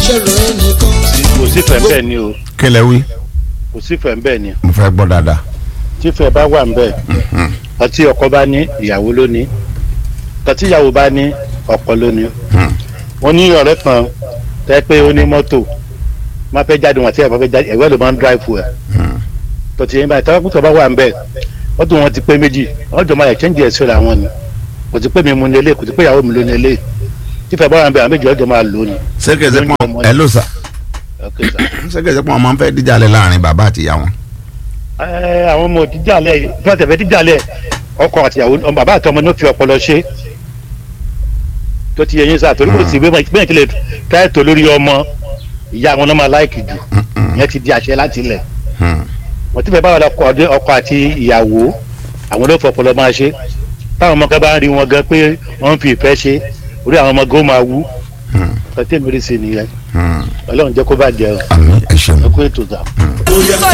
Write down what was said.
ṣòro ẹnìkan. kò sí fẹ́ bẹ́ẹ̀ ni o kílẹ̀ wí kò sí fẹ́ bẹ́ẹ̀ ni mo fẹ́ gbọ́ dáadáa. tí fẹ́ bá wà nbẹ ọtí ọkọ bá ní ìyàwó ló ní ọtí ìyàwó bá ní ọkọ ló ní wọn ní ọ̀rẹ́ kan tẹ́ pé ó ní mọ́tò má fẹ́ jáde wọn àti ẹ̀ bá fẹ́ jáde ẹ̀wẹ́ ló máa ń dráìfù ẹ̀ tọ́tí yẹn báyìí tọ́wọ́ kútọ́ bá wà nbẹ mọ́tò wọn ti pé méjì wọ́n jọ máa ẹ̀chẹ́ǹjì ẹ̀ síra wọn ni kò ti pé mi mu ní ilé kò ti pé ìyàwó mi ló ní ilé tí fẹ́ bá wà nbẹ àwọn méjì ọjọ́ máa lò ní. ṣégeṣe pọ́n ẹ ló sà Okay, sir. ṣégeṣe pọ́n ọmọ ń fẹ́ díjàlẹ̀ láàrin bàbá àti ìyá wọn. Ẹ, àwọn ọmọ òdìjàlẹ bí wọn tẹfẹ díjàlẹ ọkọ àtìyàwó ọmọ bàbá àti ọmọ náà fi ọpọlọ ṣe tó ti yẹ yín sáà torí kò sí bí wọn ti lè káyọ̀tò lórí ọmọ ìyá wọn náà máa láìkì jù ìyẹn ti di àṣẹ láti ilẹ̀ wọn ti fẹ́ báwọn ọkọ ọdẹ ọkọ àti ìyàwó àwọn ló fọpọlọ máa ṣe táwọn ọmọ kan bá ń rí wọn gan pé wọn ń fi ìfẹ́ ṣe orí àwọn ọmọ gan máa wú ọtí mi rí sí nìyẹn Ọlọ́run jẹ́ kó bàjẹ́ o àmì ẹ ṣeun. ẹ kú ètò ìgbà. òtítọ́